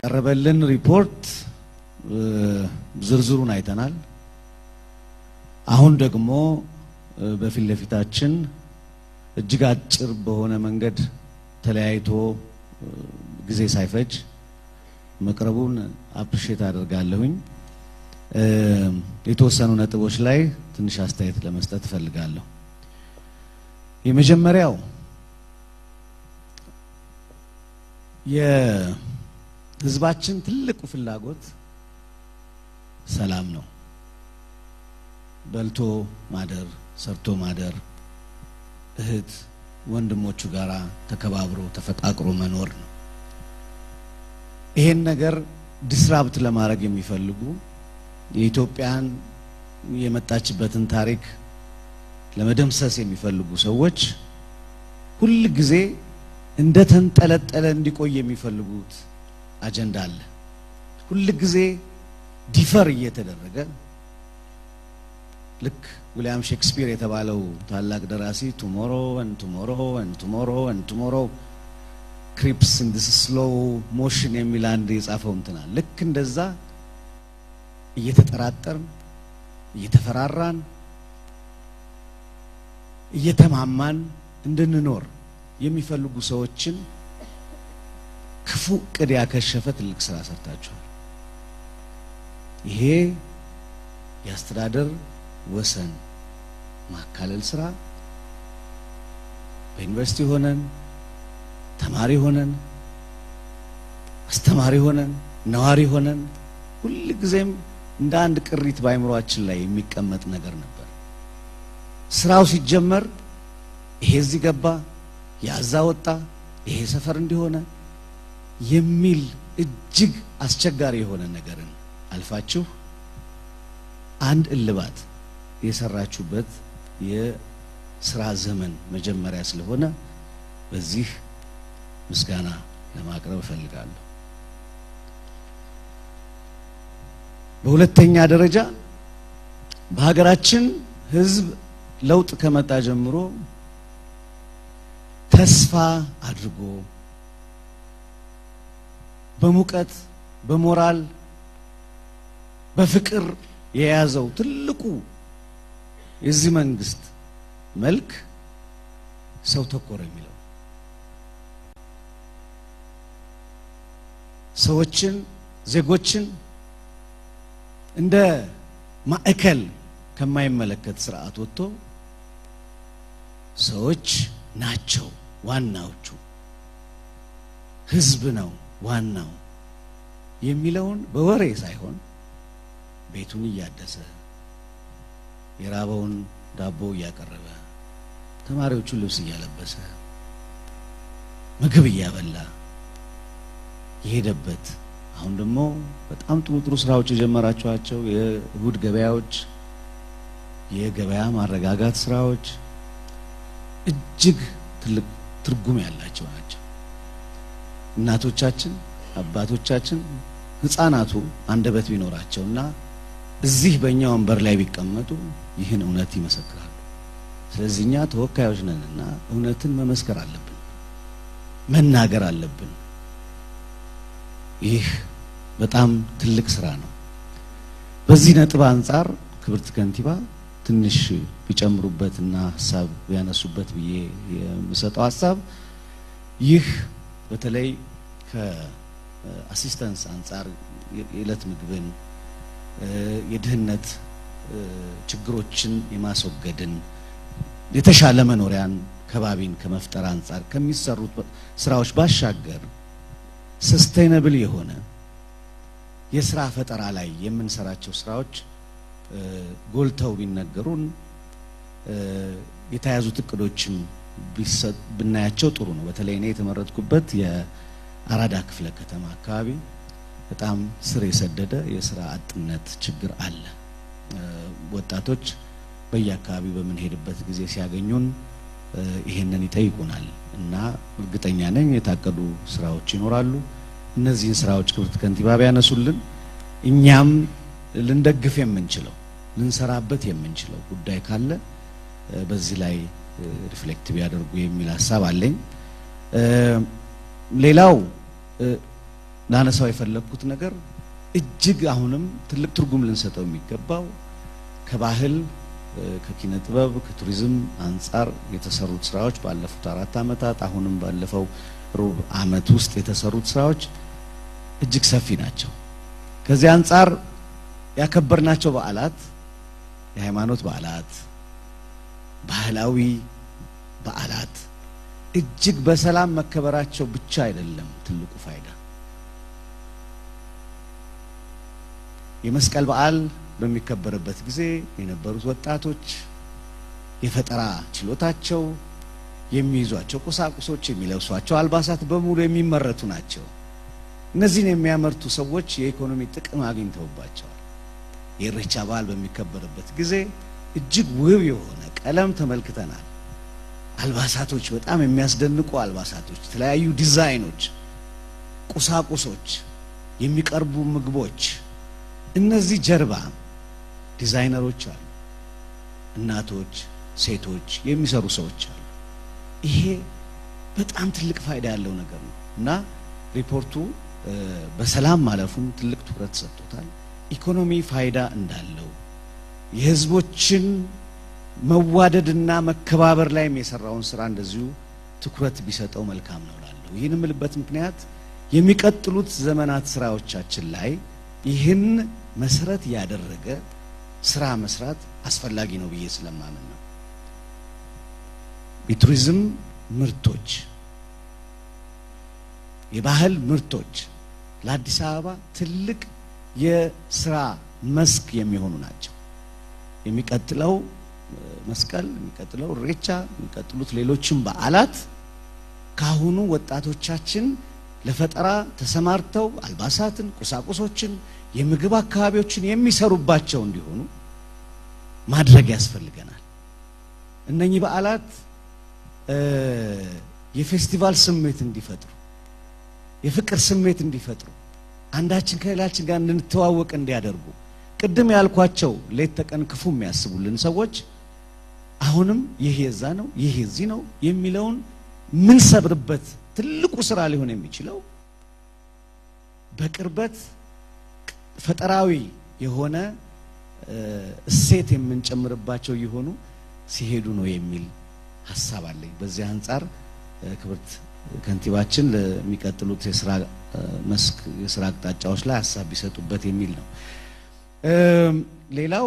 ቀረበልን ሪፖርት ዝርዝሩን አይተናል። አሁን ደግሞ በፊት ለፊታችን እጅግ አጭር በሆነ መንገድ ተለያይቶ ጊዜ ሳይፈጅ መቅረቡን አፕሪሼት አደርጋለሁኝ። የተወሰኑ ነጥቦች ላይ ትንሽ አስተያየት ለመስጠት እፈልጋለሁ። የመጀመሪያው የሕዝባችን ትልቁ ፍላጎት ሰላም ነው። በልቶ ማደር፣ ሰርቶ ማደር፣ እህት ወንድሞቹ ጋራ ተከባብሮ ተፈቃቅሮ መኖር ነው። ይሄን ነገር ዲስራፕት ለማድረግ የሚፈልጉ የኢትዮጵያን የመጣችበትን ታሪክ ለመደምሰስ የሚፈልጉ ሰዎች ሁል ጊዜ እንደ ተንጠለጠለ እንዲቆይ የሚፈልጉት አጀንዳ አለ። ሁል ጊዜ ዲፈር እየተደረገ ልክ ዊሊያም ሼክስፒር የተባለው ታላቅ ደራሲ ቱሞሮ ን ቱሞሮ ን ቱሞሮ ን ቱሞሮ ክሪፕስ ኢን ዲስ ስሎው ሞሽን የሚል አንድ የጻፈው እንትናል። ልክ እንደዛ እየተጠራጠርን እየተፈራራን እየተማማን እንድንኖር የሚፈልጉ ሰዎችን ክፉ እቅድ ያከሸፈ ትልቅ ስራ ሰርታችኋል። ይሄ የአስተዳደር ወሰን ማካለል ስራ በዩኒቨርሲቲ ሆነን ተማሪ ሆነን አስተማሪ ሆነን ነዋሪ ሆነን ሁል ጊዜም እንደ አንድ ቅሪት በአይምሯችን ላይ የሚቀመጥ ነገር ነበር። ስራው ሲጀመር ይሄ እዚህ ገባ፣ ያዛ ወጣ፣ ይሄ ሰፈር እንዲሆነ የሚል እጅግ አስቸጋሪ የሆነ ነገርን አልፋችሁ አንድ እልባት የሰራችሁበት የስራ ዘመን መጀመሪያ ስለሆነ በዚህ ምስጋና ለማቅረብ እፈልጋለሁ። በሁለተኛ ደረጃ በሀገራችን ሕዝብ ለውጥ ከመጣ ጀምሮ ተስፋ አድርጎ በሙቀት በሞራል በፍቅር የያዘው ትልቁ የዚህ መንግስት መልክ ሰው ተኮር የሚለው ሰዎችን ዜጎችን እንደ ማዕከል ከማይመለከት ስርዓት ወጥቶ ሰዎች ናቸው ዋናዎቹ፣ ህዝብ ነው ዋናው የሚለውን በወሬ ሳይሆን ቤቱን እያደሰ የራበውን ዳቦ እያቀረበ ተማሪዎቹን ልብስ እያለበሰ ምግብ እያበላ የሄደበት አሁን ደግሞ በጣም ጥሩ ጥሩ ስራዎች የጀመራችኋቸው የእሁድ ገበያዎች፣ የገበያ ማረጋጋት ስራዎች እጅግ ትልቅ ትርጉም ያላቸው ናቸው። እናቶቻችን፣ አባቶቻችን፣ ህፃናቱ አንደበት ቢኖራቸውና እዚህ በእኛ ወንበር ላይ ቢቀመጡ ይህን እውነት ይመሰክራሉ። ስለዚህ እኛ ተወካዮች ነንና እውነትን መመስከር አለብን፣ መናገር አለብን። ይህ በጣም ትልቅ ስራ ነው። በዚህ ነጥብ አንጻር ክብርት ከንቲባ ትንሽ ቢጨምሩበትና ሀሳብ ቢያነሱበት ብዬ የምሰጠው ሀሳብ ይህ በተለይ ከአሲስተንስ አንጻር የዕለት ምግብን የድህነት ችግሮችን የማስወገድን የተሻለ መኖሪያን ከባቢን ከመፍጠር አንጻር ከሚሰሩት ስራዎች ባሻገር ሰስቴይነብል የሆነ የስራ ፈጠራ ላይ የምንሰራቸው ስራዎች ጎልተው ቢነገሩን የተያዙት እቅዶችም ብናያቸው ጥሩ ነው። በተለይ እኔ የተመረጥኩበት የአራዳ ክፍለ ከተማ አካባቢ በጣም ስር የሰደደ የስራ አጥነት ችግር አለ። ወጣቶች በየአካባቢው በምንሄድበት ጊዜ ሲያገኙን ይሄንን ይጠይቁናል እና እርግጠኛ ነኝ የታቀዱ ስራዎች ይኖራሉ። እነዚህን ስራዎች ክብርት ከንቲባ ቢያነሱልን እኛም ልንደግፍ የምንችለው ልንሰራበት የምንችለው ጉዳይ ካለ በዚህ ላይ ሪፍሌክት ቢያደርጉ የሚል ሀሳብ አለኝ። ሌላው ላነሳው የፈለግኩት ነገር እጅግ አሁንም ትልቅ ትርጉም ልንሰጠው የሚገባው ከባህል ከኪነ ጥበብ ከቱሪዝም አንጻር የተሰሩት ስራዎች ባለፉት አራት ዓመታት አሁንም ባለፈው ሩብ ዓመት ውስጥ የተሰሩት ስራዎች እጅግ ሰፊ ናቸው። ከዚህ አንጻር ያከበርናቸው በዓላት የሃይማኖት በዓላት፣ ባህላዊ በዓላት እጅግ በሰላም መከበራቸው ብቻ አይደለም ትልቁ ፋይዳ። የመስቀል በዓል በሚከበርበት ጊዜ የነበሩት ወጣቶች የፈጠራ ችሎታቸው፣ የሚይዟቸው ቁሳቁሶች፣ የሚለብሷቸው አልባሳት በሙሉ የሚመረቱ ናቸው። እነዚህን የሚያመርቱ ሰዎች የኢኮኖሚ ጥቅም አግኝተውባቸዋል። የኢሬቻ በዓል በሚከበርበት ጊዜ እጅግ ውብ የሆነ ቀለም ተመልክተናል። አልባሳቶች፣ በጣም የሚያስደንቁ አልባሳቶች፣ የተለያዩ ዲዛይኖች፣ ቁሳቁሶች፣ የሚቀርቡ ምግቦች እነዚህ ጀርባ ዲዛይነሮች አሉ፣ እናቶች፣ ሴቶች የሚሰሩ ሰዎች አሉ። ይሄ በጣም ትልቅ ፋይዳ ያለው ነገር ነው እና ሪፖርቱ በሰላም ማለፉም ትልቅ ትኩረት ሰጥቶታል። ኢኮኖሚ ፋይዳ እንዳለው የሕዝቦችን መዋደድና መከባበር ላይም የሰራውን ስራ እንደዚሁ ትኩረት ቢሰጠው መልካም ነው ላለሁ። ይህን የምልበት ምክንያት የሚቀጥሉት ዘመናት ስራዎቻችን ላይ ይህን መሰረት ያደረገ ስራ መስራት አስፈላጊ ነው ብዬ ስለማምን ነው። የቱሪዝም ምርቶች፣ የባህል ምርቶች ለአዲስ አበባ ትልቅ የስራ መስክ የሚሆኑ ናቸው። የሚቀጥለው መስቀል፣ የሚቀጥለው ኢሬቻ፣ የሚቀጥሉት ሌሎችም በዓላት ካሁኑ ወጣቶቻችን ለፈጠራ ተሰማርተው አልባሳትን፣ ቁሳቁሶችን፣ የምግብ አካባቢዎችን የሚሰሩባቸው እንዲሆኑ ማድረግ ያስፈልገናል። እነኚህ በዓላት የፌስቲቫል ስሜት እንዲፈጥሩ፣ የፍቅር ስሜት እንዲፈጥሩ፣ አንዳችን ከሌላችን ጋር እንድንተዋወቅ እንዲያደርጉ ቅድም ያልኳቸው ሌት ተቀን ክፉ የሚያስቡልን ሰዎች አሁንም ይህ የዛ ነው ይህ የዚህ ነው የሚለውን ምን ሰብርበት ትልቁ ስራ ሊሆን የሚችለው በቅርበት ፈጠራዊ የሆነ እሴት የምንጨምርባቸው የሆኑ ሲሄዱ ነው የሚል ሀሳብ አለኝ። በዚህ አንጻር ክብርት ከንቲባችን ለሚቀጥሉት የስራ መስክ የስራ አቅጣጫዎች ላይ ሀሳብ ቢሰጡበት የሚል ነው። ሌላው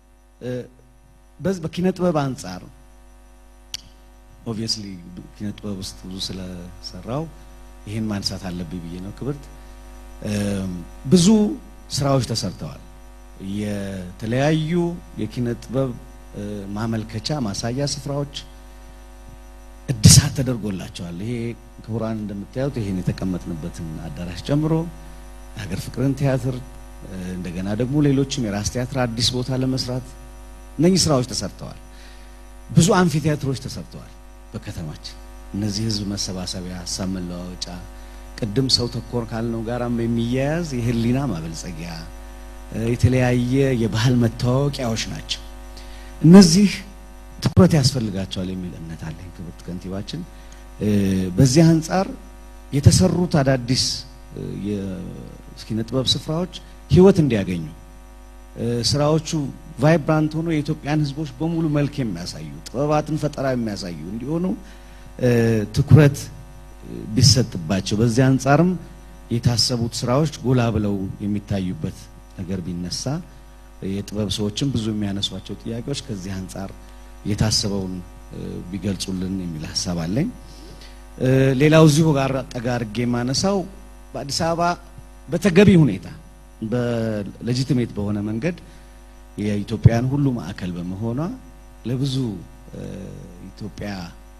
በኪነ ጥበብ አንጻር ኦብቪየስሊ ኪነ ጥበብ ውስጥ ብዙ ስለሰራው ይህን ማንሳት አለብኝ ብዬ ነው። ክብርት ብዙ ስራዎች ተሰርተዋል። የተለያዩ የኪነ ጥበብ ማመልከቻ ማሳያ ስፍራዎች እድሳት ተደርጎላቸዋል። ይሄ ክቡራን እንደምታዩት ይሄን የተቀመጥንበትን አዳራሽ ጨምሮ የሀገር ፍቅርን ቲያትር እንደገና ደግሞ ሌሎችም የራስ ቲያትር አዲስ ቦታ ለመስራት እነኚህ ስራዎች ተሰርተዋል። ብዙ አምፊ ቲያትሮች ተሰርተዋል በከተማችን። እነዚህ ህዝብ መሰባሰቢያ፣ ሀሳብ መለዋወጫ፣ ቅድም ሰው ተኮር ካልነው ጋራም የሚያያዝ የህሊና ማበልጸጊያ፣ የተለያየ የባህል መታወቂያዎች ናቸው። እነዚህ ትኩረት ያስፈልጋቸዋል የሚል እምነት አለኝ። ክብርት ከንቲባችን በዚህ አንጻር የተሰሩት አዳዲስ የኪነ ጥበብ ስፍራዎች ህይወት እንዲያገኙ ስራዎቹ ቫይብራንት ሆኖ የኢትዮጵያን ህዝቦች በሙሉ መልክ የሚያሳዩ ጥበባትን ፈጠራ የሚያሳዩ እንዲሆኑ ትኩረት ቢሰጥባቸው፣ በዚህ አንጻርም የታሰቡት ስራዎች ጎላ ብለው የሚታዩበት ነገር ቢነሳ የጥበብ ሰዎችም ብዙ የሚያነሷቸው ጥያቄዎች ከዚህ አንጻር የታሰበውን ቢገልጹልን የሚል ሀሳብ አለኝ። ሌላው እዚሁ ጋር ጠጋ አድርጌ የማነሳው በአዲስ አበባ በተገቢ ሁኔታ በሌጂቲሜት በሆነ መንገድ የኢትዮጵያን ሁሉ ማዕከል በመሆኗ ለብዙ ኢትዮጵያ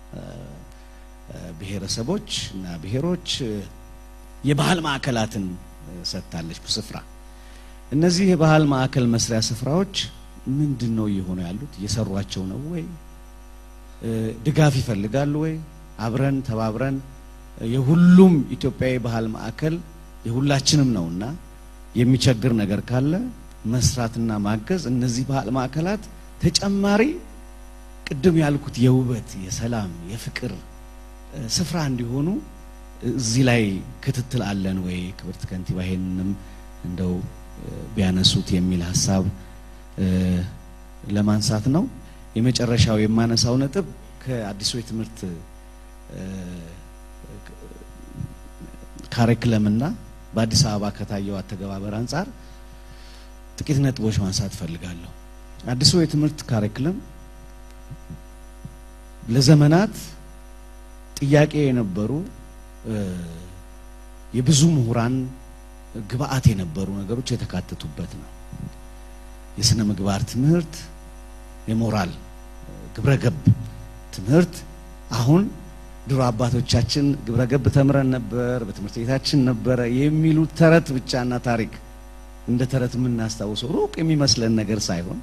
ብሔረሰቦች እና ብሔሮች የባህል ማዕከላትን ሰጥታለች ስፍራ። እነዚህ የባህል ማዕከል መስሪያ ስፍራዎች ምንድን ነው እየሆኑ ያሉት? እየሰሯቸው ነው ወይ? ድጋፍ ይፈልጋሉ ወይ? አብረን ተባብረን የሁሉም ኢትዮጵያዊ ባህል ማዕከል የሁላችንም ነውና የሚቸግር ነገር ካለ መስራትና ማገዝ እነዚህ ባህል ማዕከላት ተጨማሪ ቅድም ያልኩት የውበት፣ የሰላም፣ የፍቅር ስፍራ እንዲሆኑ እዚህ ላይ ክትትል አለን ወይ? ክብርት ከንቲባ ይሄንንም እንደው ቢያነሱት የሚል ሀሳብ ለማንሳት ነው። የመጨረሻው የማነሳው ነጥብ ከአዲሱ የትምህርት ካሪክለምና በአዲስ አበባ ከታየው አተገባበር አንጻር ጥቂት ነጥቦች ማንሳት እፈልጋለሁ። አዲሱ የትምህርት ካሪክለም ለዘመናት ጥያቄ የነበሩ የብዙ ምሁራን ግብአት የነበሩ ነገሮች የተካተቱበት ነው። የስነ ምግባር ትምህርት፣ የሞራል ግብረገብ ትምህርት አሁን ድሮ አባቶቻችን ግብረገብ ተምረን ነበር፣ በትምህርት ቤታችን ነበረ የሚሉት ተረት ብቻና ታሪክ እንደ ተረት የምናስታውሰው ሩቅ የሚመስለን ነገር ሳይሆን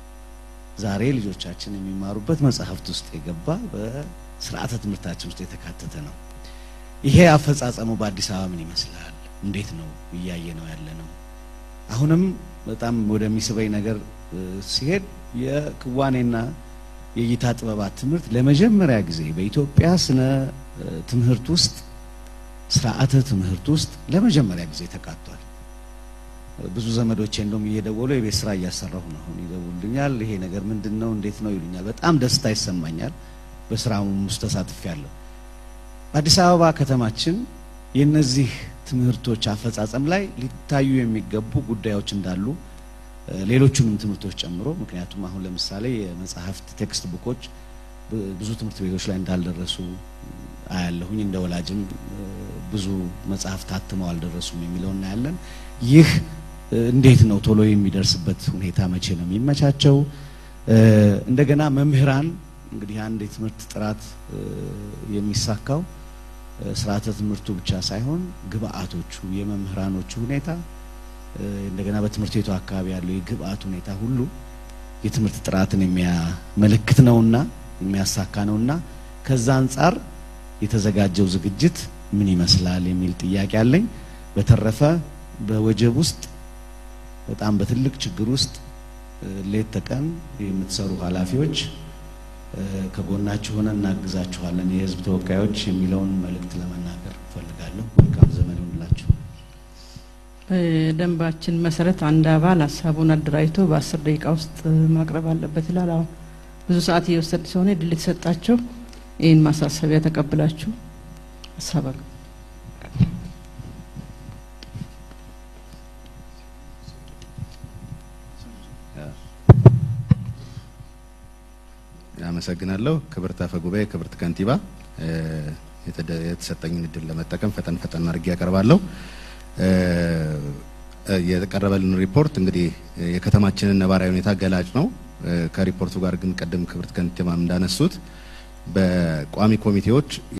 ዛሬ ልጆቻችን የሚማሩበት መጽሐፍት ውስጥ የገባ በስርዓተ ትምህርታችን ውስጥ የተካተተ ነው። ይሄ አፈጻጸሙ በአዲስ አበባ ምን ይመስላል? እንዴት ነው እያየ ነው ያለ ነው? አሁንም በጣም ወደሚስበኝ ነገር ሲሄድ የክዋኔና የእይታ ጥበባት ትምህርት ለመጀመሪያ ጊዜ በኢትዮጵያ ስነ ትምህርት ውስጥ ስርዓተ ትምህርት ውስጥ ለመጀመሪያ ጊዜ ተካቷል። ብዙ ዘመዶቼ እንደውም እየደወሉ የቤት ስራ እያሰራሁ ነው አሁን ይደውሉልኛል። ይሄ ነገር ምንድን ነው እንዴት ነው ይሉኛል። በጣም ደስታ ይሰማኛል። በስራውም ውስጥ ተሳትፌያለሁ። አዲስ አበባ ከተማችን የነዚህ ትምህርቶች አፈጻጸም ላይ ሊታዩ የሚገቡ ጉዳዮች እንዳሉ ሌሎቹንም ትምህርቶች ጨምሮ ምክንያቱም አሁን ለምሳሌ የመጽሐፍት ቴክስት ቡኮች ብዙ ትምህርት ቤቶች ላይ እንዳልደረሱ አያለሁኝ። እንደ ወላጅም ብዙ መጽሐፍት ታትመው አልደረሱም የሚለው እናያለን። ይህ እንዴት ነው ቶሎ የሚደርስበት ሁኔታ መቼ ነው የሚመቻቸው? እንደገና መምህራን እንግዲህ አንድ የትምህርት ጥራት የሚሳካው ስርዓተ ትምህርቱ ብቻ ሳይሆን ግብአቶቹ፣ የመምህራኖቹ ሁኔታ እንደገና በትምህርት ቤቱ አካባቢ ያለው የግብአት ሁኔታ ሁሉ የትምህርት ጥራትን የሚያመለክት ነውና የሚያሳካ ነውና ከዛ አንጻር የተዘጋጀው ዝግጅት ምን ይመስላል የሚል ጥያቄ አለኝ። በተረፈ በወጀብ ውስጥ በጣም በትልቅ ችግር ውስጥ ሌት ተቀን የምትሰሩ ኃላፊዎች ከጎናችሁ ሆነን እናግዛችኋለን፣ የህዝብ ተወካዮች የሚለውን መልእክት ለመናገር እፈልጋለሁ። መልካም ዘመን ይሁንላችሁ። በደንባችን መሰረት አንድ አባል ሀሳቡን አደራጅቶ በአስር ደቂቃ ውስጥ ማቅረብ አለበት ይላል። አሁን ብዙ ሰዓት እየወሰድ ሲሆነ ድል የተሰጣቸው ይህን ማሳሰቢያ ተቀብላችሁ ሀሳብ አመሰግናለሁ። ክብርት አፈ ጉባኤ፣ ክብርት ከንቲባ የተሰጠኝን እድል ለመጠቀም ፈጠን ፈጠን አድርጌ ያቀርባለሁ። የቀረበልን ሪፖርት እንግዲህ የከተማችንን ነባራዊ ሁኔታ ገላጭ ነው። ከሪፖርቱ ጋር ግን ቀደም ክብርት ከንቲባም እንዳነሱት በቋሚ ኮሚቴዎች